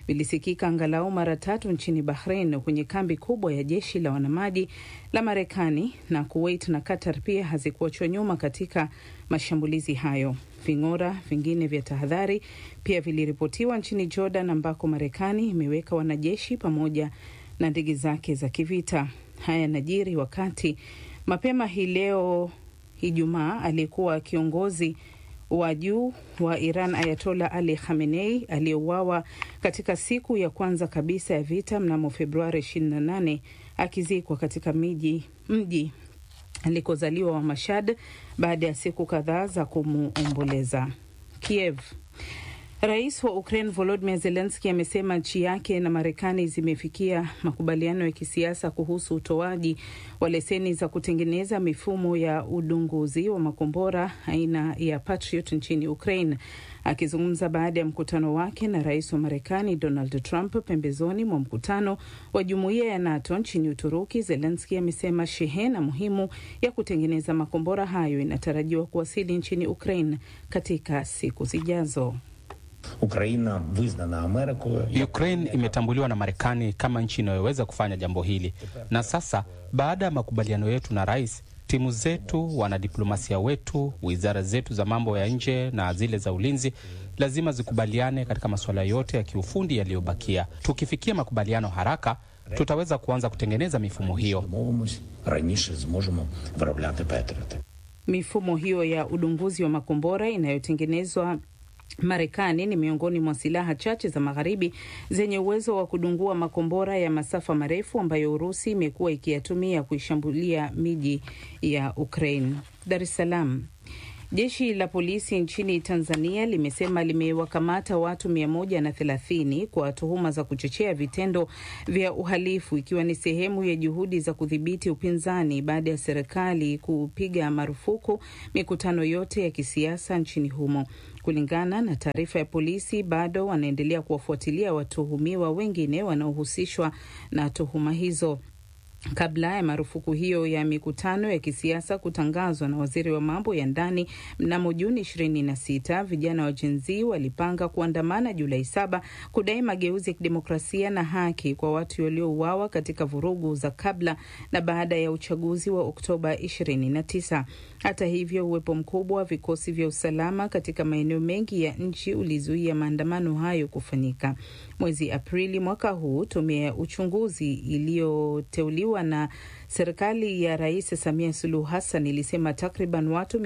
vilisikika angalau mara tatu nchini Bahrain kwenye kambi kubwa ya jeshi la wanamaji la Marekani, na Kuwait na Qatar pia hazikuachwa nyuma katika mashambulizi hayo. Ving'ora vingine vya tahadhari pia viliripotiwa nchini Jordan ambako Marekani imeweka wanajeshi pamoja na ndege zake za kivita. Haya yanajiri wakati mapema hii leo Ijumaa aliyekuwa kiongozi wa juu wa Iran Ayatola Ali Khamenei aliyeuawa katika siku ya kwanza kabisa ya vita mnamo Februari 28 akizikwa katika miji mji alikozaliwa wa Mashhad baada ya siku kadhaa za kumuomboleza. Kiev. Rais wa Ukraine Volodymyr Zelensky amesema nchi yake na Marekani zimefikia makubaliano ya kisiasa kuhusu utoaji wa leseni za kutengeneza mifumo ya udunguzi wa makombora aina ya Patriot nchini Ukraine. Akizungumza baada ya mkutano wake na rais wa Marekani Donald Trump pembezoni mwa mkutano wa jumuiya ya NATO nchini Uturuki, Zelensky amesema shehena muhimu ya kutengeneza makombora hayo inatarajiwa kuwasili nchini Ukraine katika siku zijazo. Ukraina viznana Amerikою. Ukraine imetambuliwa na Marekani kama nchi inayoweza kufanya jambo hili, na sasa baada ya makubaliano yetu na rais, timu zetu, wanadiplomasia wetu, wizara zetu za mambo ya nje na zile za ulinzi lazima zikubaliane katika masuala yote ya kiufundi yaliyobakia. Tukifikia makubaliano haraka, tutaweza kuanza kutengeneza mifumo hiyo. Домовимось, раніше зможемо виробляти Петріоти. Mifumo hiyo ya udunguzi wa makombora inayotengenezwa Marekani ni miongoni mwa silaha chache za magharibi zenye uwezo wa kudungua makombora ya masafa marefu ambayo Urusi imekuwa ikiyatumia kuishambulia miji ya Ukraine. Dar es Salaam. Jeshi la polisi nchini Tanzania limesema limewakamata watu mia moja na thelathini kwa tuhuma za kuchochea vitendo vya uhalifu ikiwa ni sehemu ya juhudi za kudhibiti upinzani baada ya serikali kupiga marufuku mikutano yote ya kisiasa nchini humo. Kulingana na taarifa ya polisi, bado wanaendelea kuwafuatilia watuhumiwa wengine wanaohusishwa na tuhuma hizo. Kabla ya marufuku hiyo ya mikutano ya kisiasa kutangazwa na waziri wa mambo ya ndani mnamo Juni 26, vijana wa Gen Z walipanga kuandamana Julai saba kudai mageuzi ya kidemokrasia na haki kwa watu waliouawa katika vurugu za kabla na baada ya uchaguzi wa Oktoba 29. Hata hivyo, uwepo mkubwa wa vikosi vya usalama katika maeneo mengi ya nchi ulizuia maandamano hayo kufanyika. Mwezi Aprili mwaka huu, tume ya uchunguzi iliyoteuliwa na serikali ya Rais Samia Suluhu Hassan ilisema takriban watu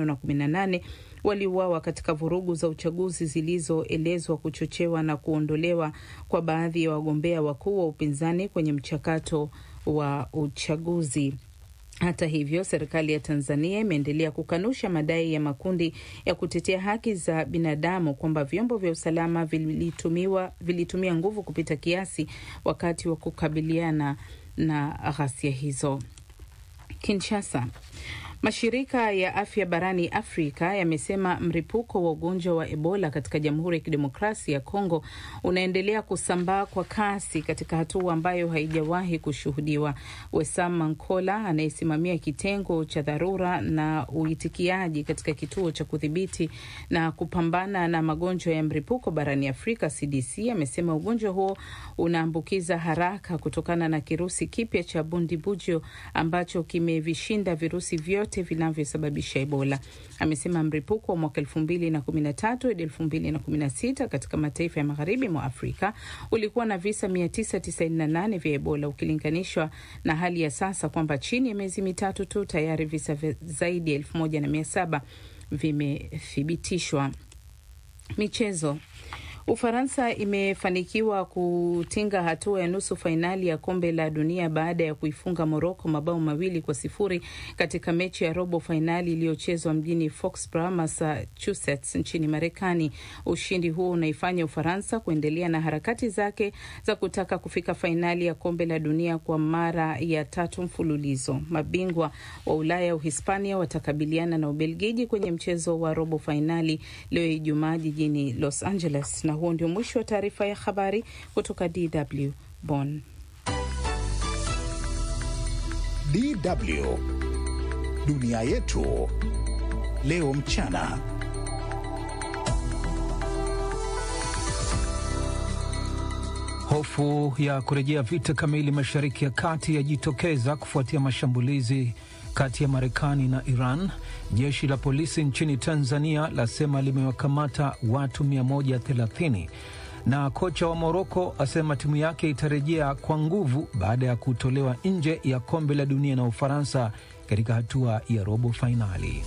518 waliuawa katika vurugu za uchaguzi zilizoelezwa kuchochewa na kuondolewa kwa baadhi ya wagombea wakuu wa upinzani kwenye mchakato wa uchaguzi. Hata hivyo, serikali ya Tanzania imeendelea kukanusha madai ya makundi ya kutetea haki za binadamu kwamba vyombo vya usalama vilitumiwa, vilitumia nguvu kupita kiasi wakati wa kukabiliana na ghasia hizo. Kinshasa. Mashirika ya afya barani Afrika yamesema mlipuko wa ugonjwa wa Ebola katika Jamhuri ya Kidemokrasia ya Kongo unaendelea kusambaa kwa kasi katika hatua ambayo haijawahi kushuhudiwa. Wesam Mankola anayesimamia kitengo cha dharura na uitikiaji katika kituo cha kudhibiti na kupambana na magonjwa ya mlipuko barani Afrika CDC amesema ugonjwa huo unaambukiza haraka kutokana na kirusi kipya cha Bundibugyo ambacho kimevishinda virusi vyote vinavyosababisha Ebola. Amesema mlipuko wa mwaka elfu mbili na kumi na tatu hadi elfu mbili na kumi na sita katika mataifa ya magharibi mwa Afrika ulikuwa na visa mia tisa tisaini na nane vya Ebola ukilinganishwa na hali ya sasa kwamba chini ya miezi mitatu tu tayari visa zaidi ya elfu moja na mia saba vimethibitishwa. Michezo. Ufaransa imefanikiwa kutinga hatua ya nusu fainali ya kombe la dunia baada ya kuifunga Moroko mabao mawili kwa sifuri katika mechi ya robo fainali iliyochezwa mjini Foxborough, Massachusetts nchini Marekani. Ushindi huo unaifanya Ufaransa kuendelea na harakati zake za kutaka kufika fainali ya kombe la dunia kwa mara ya tatu mfululizo. Mabingwa wa Ulaya Uhispania watakabiliana na Ubelgiji kwenye mchezo wa robo fainali leo Ijumaa jijini Los Angeles na huo ndio mwisho wa taarifa ya habari kutoka DW Bonn. DW dunia yetu leo mchana. Hofu ya kurejea vita kamili Mashariki ya Kati yajitokeza kufuatia mashambulizi kati ya Marekani na Iran. Jeshi la polisi nchini Tanzania lasema limewakamata watu 130 na kocha wa Moroko asema timu yake itarejea kwa nguvu baada ya kutolewa nje ya kombe la dunia na Ufaransa katika hatua ya robo fainali.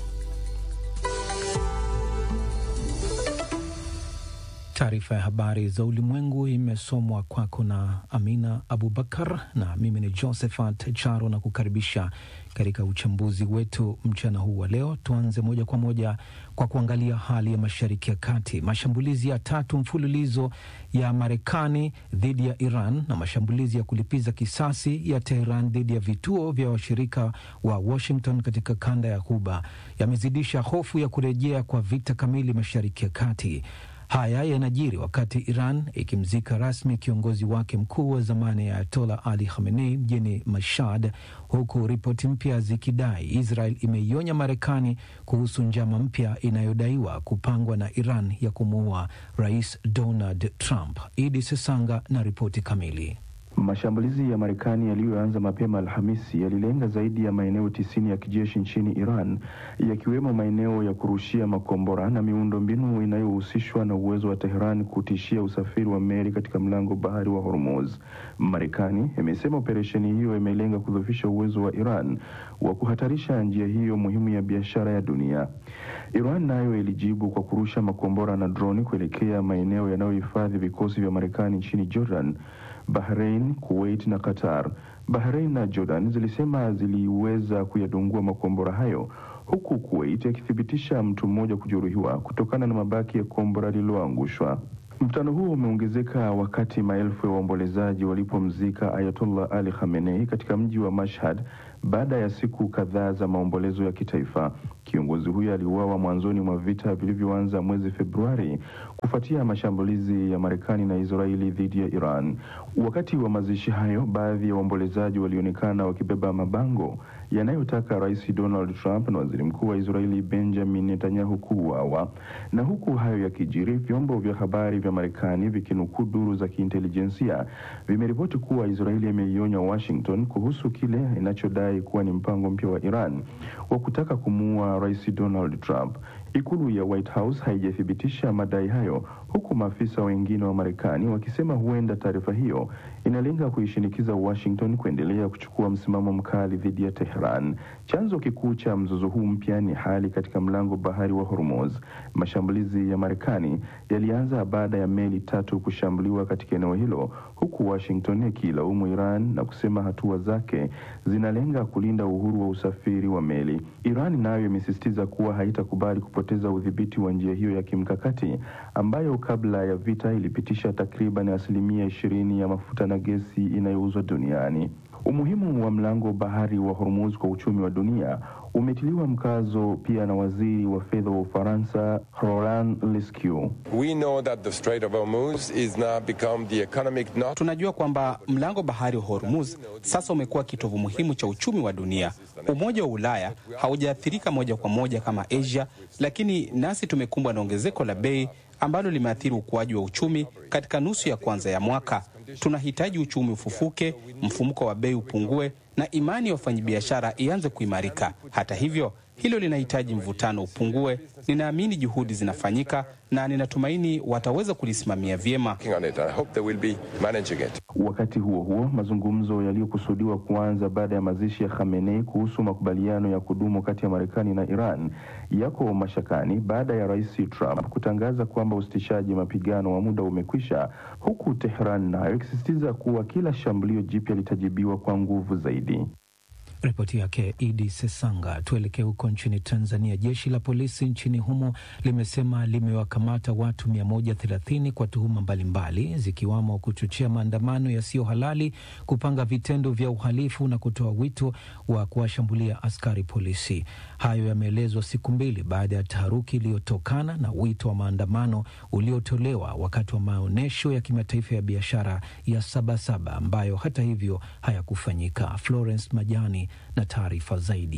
Taarifa ya habari za ulimwengu imesomwa kwako na Amina Abubakar, na mimi ni Josephat Charo na kukaribisha katika uchambuzi wetu mchana huu wa leo. Tuanze moja kwa moja kwa kuangalia hali ya Mashariki ya Kati. Mashambulizi ya tatu mfululizo ya Marekani dhidi ya Iran na mashambulizi ya kulipiza kisasi ya Teheran dhidi ya vituo vya washirika wa Washington katika kanda ya Ghuba yamezidisha hofu ya kurejea kwa vita kamili Mashariki ya Kati. Haya yanajiri wakati Iran ikimzika rasmi kiongozi wake mkuu wa zamani ya Ayatola Ali Khamenei mjini Mashhad, huku ripoti mpya zikidai Israel imeionya Marekani kuhusu njama mpya inayodaiwa kupangwa na Iran ya kumuua Rais Donald Trump. Idi Sesanga na ripoti kamili. Mashambulizi ya Marekani yaliyoanza mapema Alhamisi yalilenga zaidi ya maeneo tisini ya kijeshi nchini Iran, yakiwemo maeneo ya kurushia makombora na miundo mbinu inayohusishwa na uwezo wa Teheran kutishia usafiri wa meli katika mlango bahari wa Hormuz. Marekani imesema operesheni hiyo imelenga kudhoofisha uwezo wa Iran wa kuhatarisha njia hiyo muhimu ya biashara ya dunia. Iran nayo ilijibu kwa kurusha makombora na droni kuelekea maeneo yanayohifadhi vikosi vya Marekani nchini Jordan, Bahrain, Kuwait na Qatar. Bahrain na Jordan zilisema ziliweza kuyadungua makombora hayo huku Kuwait akithibitisha mtu mmoja kujeruhiwa kutokana na mabaki ya kombora lililoangushwa. Mvutano huo umeongezeka wakati maelfu ya waombolezaji walipomzika Ayatollah Ali Khamenei katika mji wa Mashhad baada ya siku kadhaa za maombolezo ya kitaifa. Kiongozi huyo aliuawa mwanzoni mwa vita vilivyoanza mwezi Februari kufuatia mashambulizi ya Marekani na Israeli dhidi ya Iran. Wakati wa mazishi hayo, baadhi ya waombolezaji walionekana wakibeba mabango yanayotaka Rais Donald Trump na Waziri Mkuu wa Israeli Benjamin Netanyahu kuuawa. Na huku hayo yakijiri, vyombo vya habari vya Marekani vikinukuu duru za kiintelijensia vimeripoti kuwa Israeli imeionya Washington kuhusu kile inachodai kuwa ni mpango mpya wa Iran wa kutaka kumuua Rais Donald Trump. Ikulu ya White House haijathibitisha madai hayo, huku maafisa wengine wa Marekani wakisema huenda taarifa hiyo inalenga kuishinikiza Washington kuendelea kuchukua msimamo mkali dhidi ya Tehran. Chanzo kikuu cha mzozo huu mpya ni hali katika mlango bahari wa Hormuz. Mashambulizi ya Marekani yalianza baada ya meli tatu kushambuliwa katika eneo hilo, huku Washington ikilaumu Iran na kusema hatua zake zinalenga kulinda uhuru wa usafiri wa meli. Iran nayo imesisitiza kuwa haitakubali kupoteza udhibiti wa njia hiyo ya kimkakati ambayo kabla ya vita ilipitisha takriban asilimia ishirini ya mafuta na gesi inayouzwa duniani. Umuhimu wa mlango bahari wa Hormuz kwa uchumi wa dunia umetiliwa mkazo pia na waziri wa fedha wa Ufaransa Roland Lescure. We know that the Strait of Hormuz is now become the economic knot. Tunajua kwamba mlango bahari wa Hormuz sasa umekuwa kitovu muhimu cha uchumi wa dunia. Umoja wa Ulaya haujaathirika moja kwa moja kama Asia, lakini nasi tumekumbwa na ongezeko la bei ambalo limeathiri ukuaji wa uchumi katika nusu ya kwanza ya mwaka. Tunahitaji uchumi ufufuke, mfumuko wa bei upungue na imani ya wafanyabiashara ianze kuimarika. Hata hivyo, hilo linahitaji mvutano upungue. Ninaamini juhudi zinafanyika na ninatumaini wataweza kulisimamia vyema. Working on it. I hope they will be managing it. Wakati huo huo, mazungumzo yaliyokusudiwa kuanza baada ya mazishi ya Khamenei kuhusu makubaliano ya kudumu kati ya Marekani na Iran yako mashakani baada ya Rais Trump kutangaza kwamba usitishaji mapigano wa muda umekwisha, huku Tehran nayo ikisisitiza kuwa kila shambulio jipya litajibiwa kwa nguvu zaidi. Ripoti yake Idi Sesanga. Tuelekee huko nchini Tanzania. Jeshi la polisi nchini humo limesema limewakamata watu 130 kwa tuhuma mbalimbali zikiwamo kuchochea maandamano yasiyo halali, kupanga vitendo vya uhalifu na kutoa wito wa kuwashambulia askari polisi. Hayo yameelezwa siku mbili baada ya taharuki iliyotokana na wito wa maandamano uliotolewa wakati wa maonyesho ya kimataifa ya biashara ya Sabasaba ambayo hata hivyo hayakufanyika. Florence Majani na taarifa zaidi.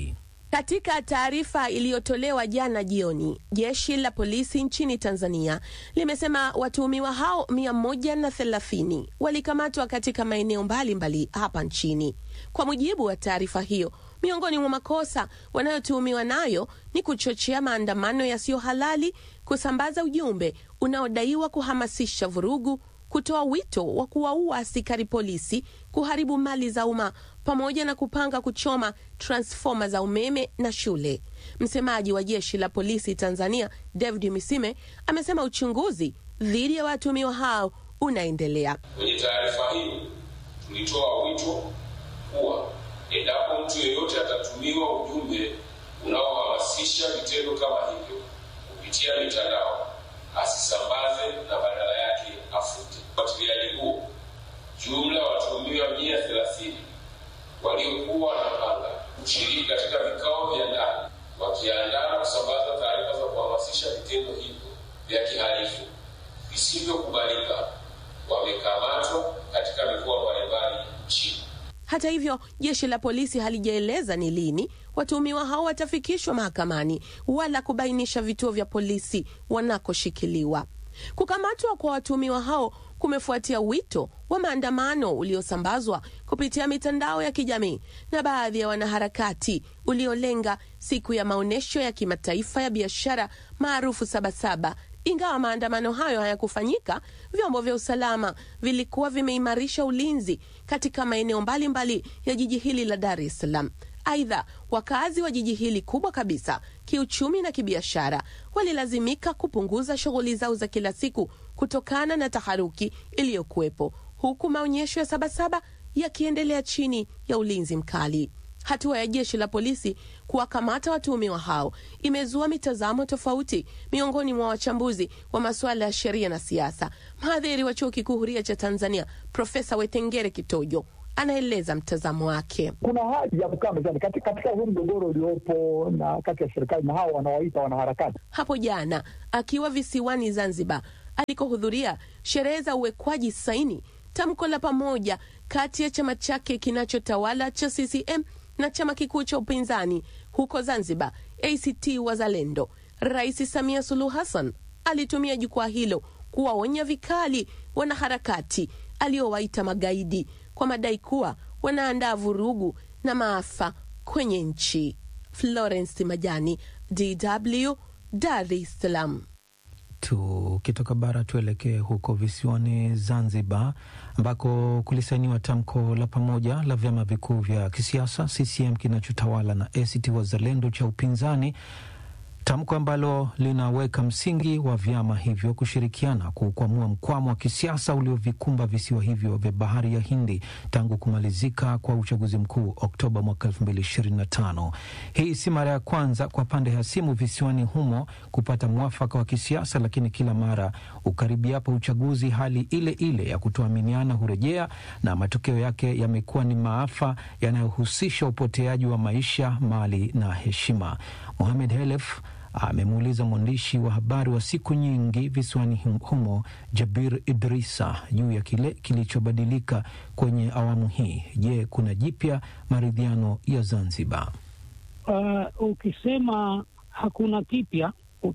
Katika taarifa iliyotolewa jana jioni, jeshi la polisi nchini Tanzania limesema watuhumiwa hao mia moja na thelathini walikamatwa katika maeneo mbalimbali hapa nchini. Kwa mujibu wa taarifa hiyo, miongoni mwa makosa wanayotuhumiwa nayo ni kuchochea maandamano yasiyo halali, kusambaza ujumbe unaodaiwa kuhamasisha vurugu, kutoa wito wa kuwaua askari polisi, kuharibu mali za umma pamoja na kupanga kuchoma transfoma za umeme na shule. Msemaji wa jeshi la polisi Tanzania, David Misime, amesema uchunguzi dhidi ya watuhumiwa hao unaendelea. Kwenye taarifa hiyo tulitoa wito kuwa endapo mtu yeyote atatumiwa ujumbe unaohamasisha vitendo kama hivyo kupitia mitandao asisambaze na badala yake afute. Ufuatiliaji huo, jumla ya watuhumiwa mia thelathini waliokuwa wanapanga kushiriki katika vikao vya ndani wakiandaa na kusambaza taarifa za kuhamasisha vitendo hivyo vya kihalifu visivyokubalika wamekamatwa katika mikoa mbalimbali nchini. Hata hivyo, jeshi la polisi halijaeleza ni lini watuhumiwa hao watafikishwa mahakamani wala kubainisha vituo vya polisi wanakoshikiliwa. Kukamatwa kwa watuhumiwa hao kumefuatia wito wa maandamano uliosambazwa kupitia mitandao ya kijamii na baadhi ya wanaharakati uliolenga siku ya maonyesho ya kimataifa ya biashara maarufu Sabasaba. Ingawa maandamano hayo hayakufanyika, vyombo vya usalama vilikuwa vimeimarisha ulinzi katika maeneo mbalimbali ya jiji hili la Dar es Salaam. Aidha, wakazi wa jiji hili kubwa kabisa kiuchumi na kibiashara walilazimika kupunguza shughuli zao za kila siku kutokana na taharuki iliyokuwepo, huku maonyesho ya Sabasaba yakiendelea chini ya ulinzi mkali. Hatua ya jeshi la polisi kuwakamata watuhumiwa hao imezua mitazamo tofauti miongoni mwa wachambuzi wa masuala ya sheria na siasa. Mhadhiri wa chuo kikuu huria cha Tanzania Profesa Wetengere Kitojo anaeleza mtazamo wake. Kuna haja ya kukaa mezani katika, katika huu mgogoro uliopo na kati ya serikali na hao wanawaita wanaharakati. Hapo jana akiwa visiwani Zanzibar alikohudhuria sherehe za uwekwaji saini tamko la pamoja kati ya chama chake kinachotawala cha CCM na chama kikuu cha upinzani huko Zanzibar, ACT Wazalendo, Rais Samia Suluhu Hassan alitumia jukwaa hilo kuwaonya vikali wanaharakati aliowaita magaidi kwa madai kuwa wanaandaa vurugu na maafa kwenye nchi. Florence Majani, DW, Dar es Salaam. Tukitoka bara tuelekee huko visiwani Zanzibar, ambako kulisainiwa tamko la pamoja la vyama vikuu vya kisiasa CCM kinachotawala na ACT Wazalendo cha upinzani, tamko ambalo linaweka msingi wa vyama hivyo kushirikiana kukwamua mkwamo wa kisiasa uliovikumba visiwa hivyo vya bahari ya Hindi tangu kumalizika kwa uchaguzi mkuu Oktoba mwaka 2025. Hii si mara ya kwanza kwa pande hasimu visiwani humo kupata mwafaka wa kisiasa, lakini kila mara ukaribiapo uchaguzi, hali ile ile ya kutoaminiana hurejea na matokeo yake yamekuwa ni maafa yanayohusisha upoteaji wa maisha, mali na heshima. Mohamed Helef amemuuliza mwandishi wa habari wa siku nyingi visiwani humo Jabir Idrisa juu ya kile kilichobadilika kwenye awamu hii. Je, kuna jipya maridhiano ya Zanzibar? Uh, ukisema hakuna kipya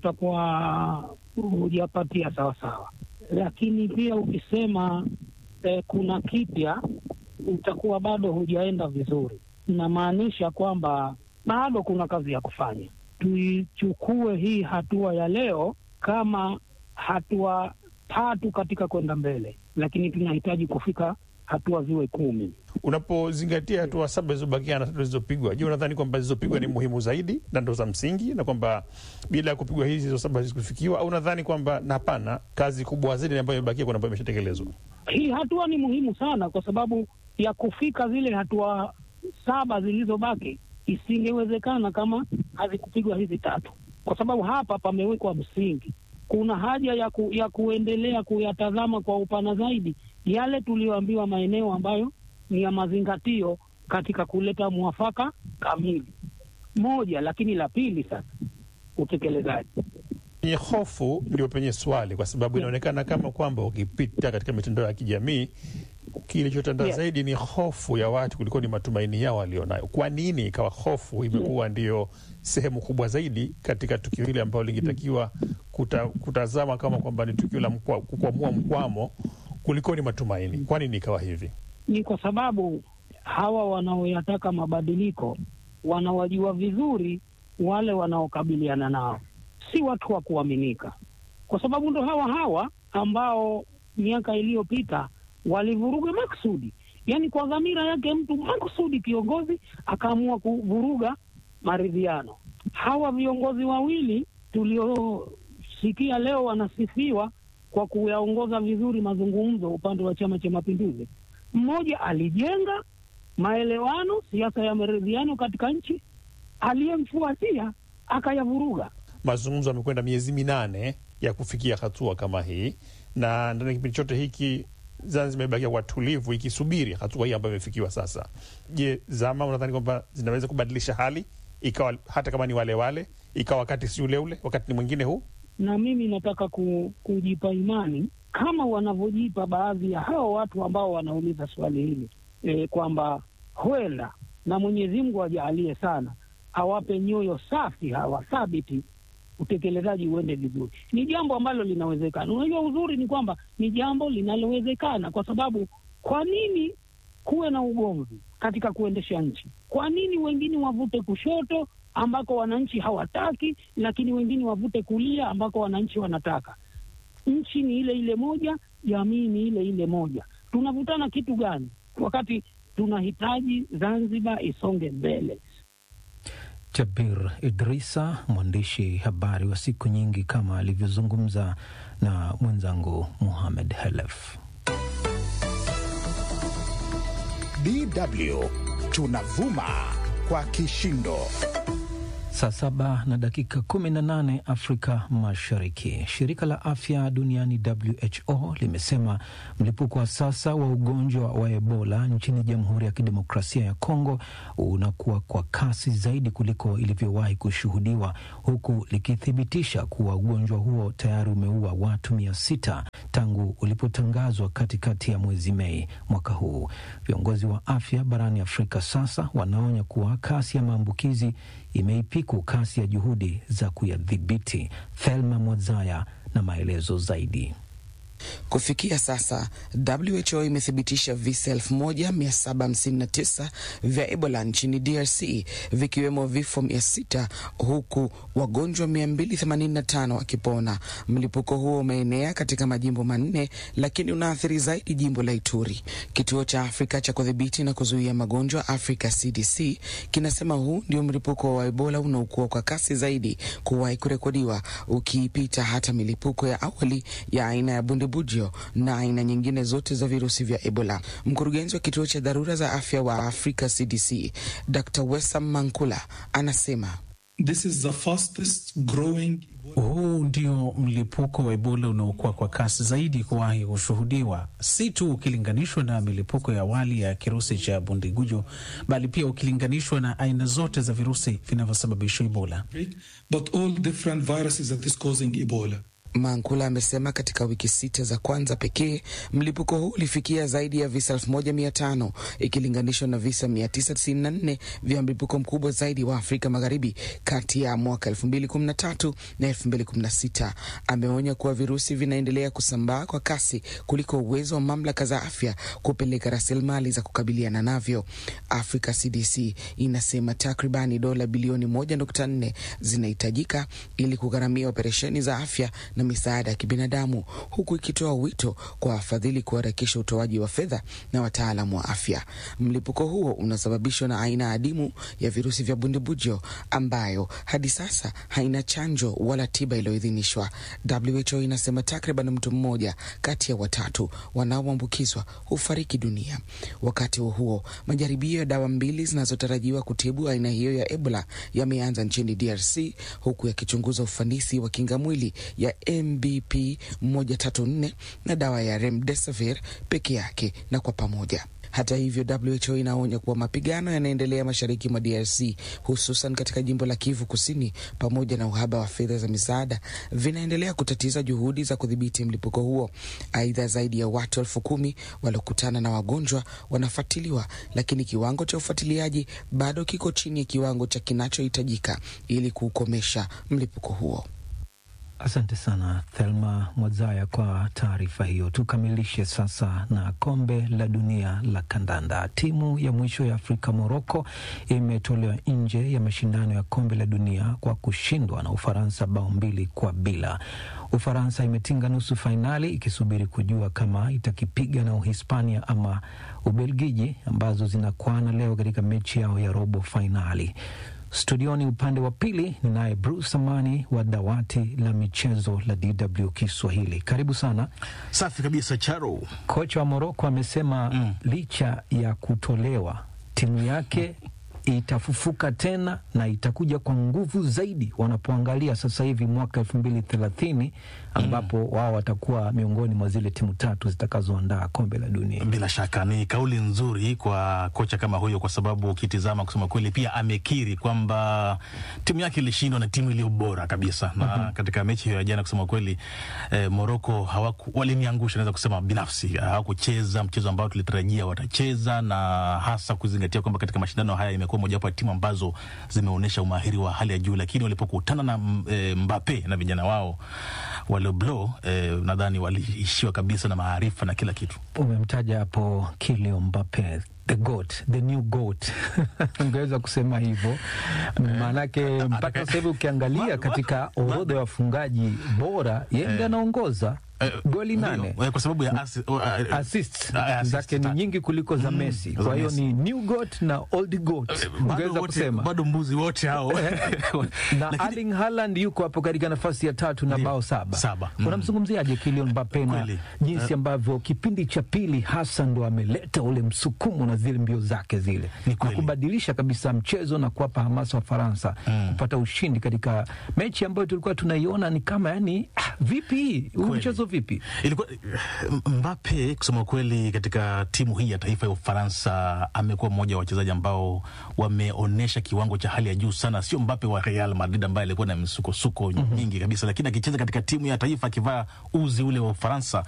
utakuwa hujapatia sawasawa, lakini pia ukisema eh, kuna kipya utakuwa bado hujaenda vizuri. Inamaanisha kwamba bado kuna kazi ya kufanya. Tuichukue hii hatua ya leo kama hatua tatu katika kwenda mbele, lakini tunahitaji kufika hatua ziwe kumi. Unapozingatia hatua saba zilizobakia na tatu zilizopigwa, je, unadhani kwamba zilizopigwa ni muhimu zaidi na ndo za msingi, na kwamba bila ya kupigwa hizi hizo saba hazikufikiwa, au unadhani kwamba na hapana, kazi kubwa zaidi ambayo imebakia kuna ambayo imeshatekelezwa? Hii hatua ni muhimu sana, kwa sababu ya kufika zile hatua saba zilizobaki isingewezekana kama hazikupigwa hizi tatu, kwa sababu hapa pamewekwa msingi. Kuna haja ya, ku, ya kuendelea kuyatazama kwa upana zaidi yale tuliyoambiwa maeneo ambayo ni ya mazingatio katika kuleta mwafaka kamili moja. Lakini la pili sasa, utekelezaji Penye hofu ndio penye swali, kwa sababu inaonekana kama kwamba ukipita katika mitandao ya kijamii Kilichotanda Yes. zaidi ni hofu ya watu kuliko ni matumaini yao walionayo. Kwa nini ikawa hofu imekuwa ndiyo sehemu kubwa zaidi katika tukio hili ambalo lingetakiwa kuta, kutazama kama kwamba ni tukio la mkwa- kukwamua mkwamo kuliko ni matumaini? Kwa nini ikawa hivi? Ni kwa sababu hawa wanaoyataka mabadiliko wanawajua vizuri wale wanaokabiliana nao, si watu wa kuaminika, kwa sababu ndo hawa hawa ambao miaka iliyopita walivuruga makusudi, yaani kwa dhamira yake mtu makusudi, kiongozi akaamua kuvuruga maridhiano. Hawa viongozi wawili tuliosikia leo wanasifiwa kwa kuyaongoza vizuri mazungumzo upande wa Chama cha Mapinduzi, mmoja alijenga maelewano, siasa ya maridhiano katika nchi, aliyemfuatia akayavuruga. Mazungumzo yamekwenda miezi minane ya kufikia hatua kama hii, na ndani ya kipindi chote hiki Zanzibar imebakia kwa tulivu ikisubiri hatua hii ambayo imefikiwa sasa. Je, zama unadhani kwamba zinaweza kubadilisha hali ikawa hata kama ni wale wale, ikawa wakati si ule ule, wakati ni mwingine huu? na mimi nataka ku, kujipa imani kama wanavyojipa baadhi ya hao watu ambao wanauliza swali hili e, kwamba huenda na Mwenyezi Mungu ajaalie sana awape nyoyo safi hawa thabiti, utekelezaji uende vizuri. Ni jambo ambalo linawezekana. Unajua, uzuri ni kwamba ni jambo linalowezekana, kwa sababu kwa nini kuwe na ugomvi katika kuendesha nchi? Kwa nini wengine wavute kushoto ambako wananchi hawataki, lakini wengine wavute kulia ambako wananchi wanataka? Nchi ni ile ile moja, jamii ni ile ile moja. Tunavutana kitu gani wakati tunahitaji Zanzibar isonge mbele? Jabir Idrisa, mwandishi habari wa siku nyingi, kama alivyozungumza na mwenzangu Muhamed Helef. DW tunavuma kwa kishindo. Saa saba na dakika kumi na nane Afrika Mashariki. Shirika la afya duniani WHO limesema mlipuko wa sasa wa ugonjwa wa Ebola nchini Jamhuri ya Kidemokrasia ya Kongo unakuwa kwa kasi zaidi kuliko ilivyowahi kushuhudiwa, huku likithibitisha kuwa ugonjwa huo tayari umeua watu mia sita tangu ulipotangazwa katikati ya mwezi Mei mwaka huu. Viongozi wa afya barani Afrika sasa wanaonya kuwa kasi ya maambukizi imeipiku kasi ya juhudi za kuyadhibiti. Thelma Mwazaya na maelezo zaidi. Kufikia sasa WHO imethibitisha visa 1759 vya Ebola nchini DRC vikiwemo vifo 600 huku wagonjwa 285 wakipona. Mlipuko huo umeenea katika majimbo manne, lakini unaathiri zaidi jimbo la Ituri. Kituo cha Afrika cha kudhibiti na kuzuia magonjwa Africa CDC kinasema huu ndio mlipuko wa Ebola unaokuwa kwa kasi zaidi kuwahi kurekodiwa, ukiipita hata milipuko ya awali ya aina ya bundibujo na aina nyingine zote za virusi vya Ebola. Mkurugenzi wa kituo cha dharura za afya wa Africa CDC Dr. Wesam Mankula anasema This is the fastest growing huu ndio mlipuko wa Ebola unaokuwa kwa kasi zaidi kuwahi kushuhudiwa, si tu ukilinganishwa na milipuko ya awali ya kirusi cha bundigujo, bali pia ukilinganishwa na aina zote za virusi vinavyosababisha Ebola. but all different viruses that is causing Ebola. Mankula amesema katika wiki sita za kwanza pekee mlipuko huu ulifikia zaidi ya visa 1500 ikilinganishwa na visa 994 vya mlipuko mkubwa zaidi wa Afrika Magharibi kati ya mwaka 2013 na 2016. Ameonya kuwa virusi vinaendelea kusambaa kwa kasi kuliko uwezo wa mamlaka za afya kupeleka rasilimali za kukabiliana navyo. Africa CDC inasema takribani dola bilioni 1.4 zinahitajika ili kugharamia operesheni za afya na misaada ya kibinadamu huku ikitoa wito kwa wafadhili kuharakisha utoaji wa fedha na wataalamu wa afya. Mlipuko huo unasababishwa na aina adimu ya virusi vya bundibujo ambayo hadi sasa haina chanjo wala tiba iliyoidhinishwa. WHO inasema takriban mtu mmoja kati ya watatu wanaoambukizwa hufariki dunia. Wakati huo huo, majaribio ya dawa mbili zinazotarajiwa kutibu aina hiyo ya Ebola yameanza nchini DRC huku yakichunguza ufanisi wa kinga mwili ya MBP 134 na dawa ya remdesivir peke yake na kwa pamoja. Hata hivyo, WHO inaonya kuwa mapigano yanaendelea mashariki mwa DRC, hususan katika jimbo la Kivu Kusini, pamoja na uhaba wa fedha za misaada vinaendelea kutatiza juhudi za kudhibiti mlipuko huo. Aidha, zaidi ya watu elfu kumi waliokutana na wagonjwa wanafuatiliwa, lakini kiwango cha ufuatiliaji bado kiko chini ya kiwango cha kinachohitajika ili kuukomesha mlipuko huo. Asante sana Thelma Mwazaya kwa taarifa hiyo. Tukamilishe sasa na kombe la dunia la kandanda. Timu ya mwisho ya Afrika Moroko imetolewa nje ya mashindano ya kombe la dunia kwa kushindwa na Ufaransa bao mbili kwa bila. Ufaransa imetinga nusu fainali ikisubiri kujua kama itakipiga na Uhispania ama Ubelgiji ambazo zinakwana leo katika mechi yao ya robo fainali. Studioni upande wa pili ni naye Bruce Amani wa dawati la michezo la DW Kiswahili. Karibu sana. Safi kabisa, Charo. Kocha wa Moroko amesema mm, licha ya kutolewa timu yake itafufuka tena na itakuja kwa nguvu zaidi wanapoangalia sasa hivi mwaka elfu mbili thelathini ambapo mm, wao watakuwa miongoni mwa zile timu tatu zitakazoandaa kombe la dunia. Bila shaka ni kauli nzuri kwa kocha kama huyo, kwa sababu ukitizama, kusema kweli, pia amekiri kwamba timu yake ilishindwa na timu iliyo bora kabisa na mm -hmm. katika mechi hiyo ya jana, kusema kweli, eh, Moroko hawaku waliniangusha, naweza kusema binafsi, hawakucheza mchezo ambao tulitarajia watacheza, na hasa kuzingatia kwamba katika mashindano haya imekuwa mojawapo ya timu ambazo zimeonyesha umahiri wa hali ya juu, lakini walipokutana na e, Mbappe na vijana wao wale blo e, nadhani waliishiwa kabisa na maarifa na kila kitu. Umemtaja hapo Kylian Mbappe the goat, the new goat ungeweza kusema hivyo, maanake mpaka sasa hivi ukiangalia katika orodha ya wafungaji bora yeye ndiye anaongoza goli nane kwa sababu ya assi, uh, assist zake ni nyingi kuliko za Messi. Kwa hiyo ni new goat na old goat ungeweza kusema, bado mbuzi wote hao na Erling Haaland yuko hapo katika nafasi ya tatu na bao saba, saba. Mm. Unamzungumziaje Kylian Mbappe na jinsi ambavyo kipindi cha pili hasa ndo ameleta ule msukumo na zile mbio zake zile na kubadilisha kabisa mchezo na kuwapa hamasa wa Faransa mm. kupata ushindi katika mechi ambayo tulikuwa tunaiona ni kama yani, ah, vipi huu mchezo vipi? Ilikuwa Mbappe kusema kweli, katika timu hii ya taifa ya Ufaransa amekuwa mmoja wa wachezaji ambao wameonyesha kiwango cha hali ya juu sana. Sio Mbappe wa Real Madrid ambaye alikuwa na misukosuko mm -hmm. nyingi kabisa, lakini akicheza katika timu ya taifa akivaa uzi ule wa Ufaransa